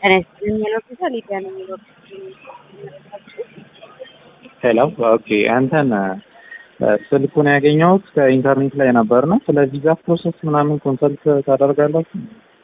ጤና ይስጥልኝ የሚለው ጌታ ሊዲያ ነው የሚለው ሄሎ ኦኬ አንተን ስልኩን ያገኘሁት ከኢንተርኔት ላይ ነበር ነው ስለ ቪዛ ፕሮሰስ ምናምን ኮንሰልት ታደርጋላችሁ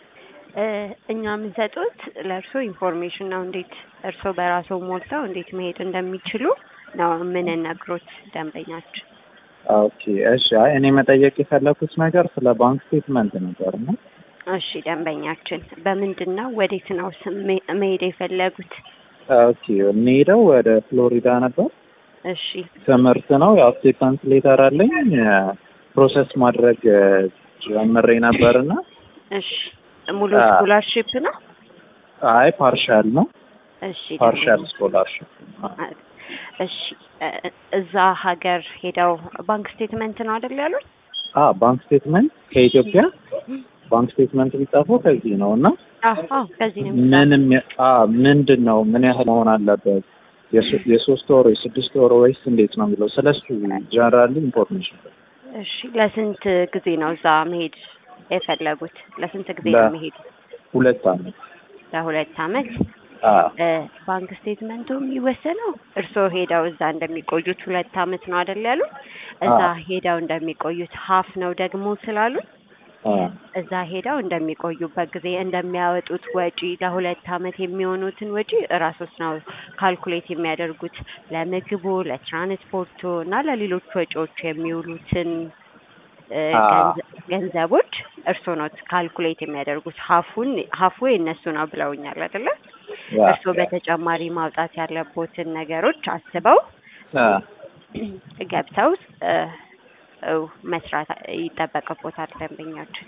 እኛ የምንሰጡት ለእርሶ ኢንፎርሜሽን ነው እንዴት እርሶ በራሶ ሞልተው እንዴት መሄድ እንደሚችሉ ነው የምንነግሮት ደንበኛችን ኦኬ እሺ አይ እኔ መጠየቅ የፈለኩት ነገር ስለ ባንክ ስቴትመንት ነበር ነው እሺ ደንበኛችን በምንድን ነው ወዴት ነው ስም- መሄድ የፈለጉት ኦኬ የሚሄደው ወደ ፍሎሪዳ ነበር እሺ ትምህርት ነው ያው አክሴፕታንስ ሌተር አለኝ ፕሮሰስ ማድረግ ጀምሬ ነበር እና እሺ ሙሉ አ- ስኮላርሺፕ ነው አይ ፓርሻል ነው እሺ ፓርሻል ደንበኛ- ስኮላርሽፕ እሺ እ- እዛ ሀገር ሄደው ባንክ ስቴትመንት ነው አይደል ያሉት አ ባንክ ስቴትመንት ከኢትዮጵያ ባንክ ስቴትመንት ቢጻፈው ከዚህ ነው እና አዎ አዎ ከዚህ ነው የሚጻፈው። ምንም አ ምንድን ነው ምን ያህል መሆን አለበት የሶ- የሶስት ወር የስድስት ወር ወይስ እንዴት ነው የሚለው ስለሱ ጀነራሊ ኢንፎርሜሽን እሺ ለስንት ጊዜ ነው እዛ መሄድ የፈለጉት? ለስንት ጊዜ ለ- ነው መሄድ? ሁለት አመት ለሁለት አመት። አ እ፣ ባንክ ስቴትመንቱ የሚወሰነው እርስዎ ሄደው እዛ እንደሚቆዩት ሁለት አመት ነው አይደል ያሉት? እዛ አዎ። ሄደው እንደሚቆዩት ሀፍ ነው ደግሞ ስላሉት አ እዛ ሄደው እንደሚቆዩበት ጊዜ እንደሚያወጡት ወጪ ለሁለት አመት የሚሆኑትን ወጪ እራሶት ነው ካልኩሌት የሚያደርጉት ለምግቡ፣ ለትራንስፖርቱ እና ለሌሎች ወጪዎች የሚውሉትን እ፣ አ። ገንዘ- ገንዘቦች እርስዎ ነው ካልኩሌት የሚያደርጉት። ሀፉን ሀፉ የእነሱ ነው ብለውኛል አይደለ? ያ እርስዎ በተጨማሪ ማውጣት ያለቦትን ነገሮች አስበው አ ገብተው እ፣ እ፣ መስራት ይጠበቅቦታል ደንበኛችን።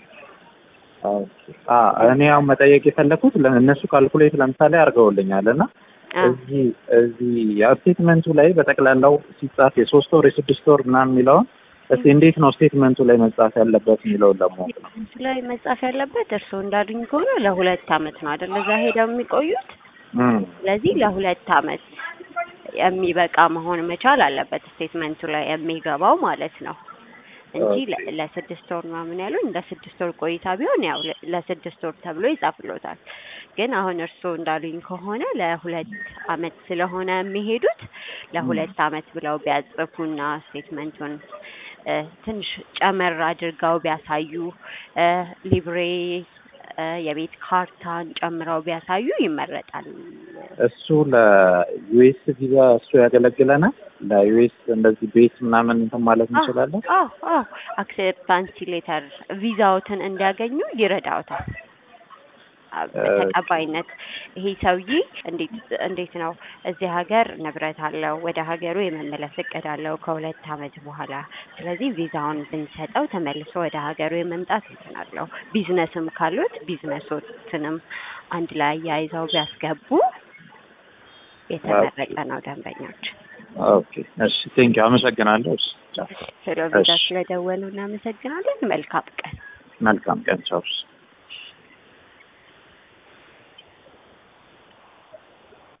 ኦኬ አ እኔ ያው መጠየቅ የፈለኩት ለ- እነሱ ካልኩሌት ለምሳሌ አድርገውልኛል እና አ፣ እዚህ እዚህ ያው ስቴትመንቱ ላይ በጠቅላላው ሲጻፍ የሶስት ወር የስድስት ወር ምናምን የሚለውን እስቲ እንዴት ነው ስቴትመንቱ ላይ መጻፍ ያለበት የሚለውን ለማወቅ ነው። እሱ ላይ መጻፍ ያለበት እርስዎ እንዳሉኝ ከሆነ ለሁለት አመት ነው አይደል እዛ ሄደው የሚቆዩት። እም፣ ስለዚህ ለሁለት አመት የሚበቃ መሆን መቻል አለበት ስቴትመንቱ ላይ የሚገባው ማለት ነው እንጂ ለ- ለስድስት ወር ምናምን ያሉኝ ለስድስት ወር ቆይታ ቢሆን ያው ለ- ለስድስት ወር ተብሎ ይጻፍሎታል። ግን አሁን እርስዎ እንዳሉኝ ከሆነ ለሁለት አመት ስለሆነ የሚሄዱት ለሁለት አመት ብለው ቢያጽፉና ስቴትመንቱን እ፣ ትንሽ ጨመር አድርገው ቢያሳዩ እ፣ ሊብሬ እ፣ የቤት ካርታን ጨምረው ቢያሳዩ ይመረጣል። እሱ ለዩኤስ ቪዛ እሱ ያገለግለናል። ለዩኤስ እንደዚህ ቤት ምናምን እንትን ማለት እንችላለን። አዎ አዎ አክሴፕታንሲ ሌተር ቪዛዎትን እንዲያገኙ ይረዳውታል። አ- ተቀባይነት ይሄ ሰውዬ እንዴት እንዴት ነው እዚህ ሀገር ንብረት አለው ወደ ሀገሩ የመመለስ እቅድ አለው ከሁለት አመት በኋላ ስለዚህ ቪዛውን ብንሰጠው ተመልሶ ወደ ሀገሩ የመምጣት እንትን አለው ቢዝነስም ካሉት ቢዝነሶትንም አንድ ላይ አያይዘው ቢያስገቡ የተመረጠ ነው ደንበኞች ኦኬ እሺ፣ ቴንክ አመሰግናለሁ። እሺ፣ ቻው። ስለ ቪዛ እሺ። ስለደወሉ እናመሰግናለን መልካም ቀን መልካም ቀን። ቻው።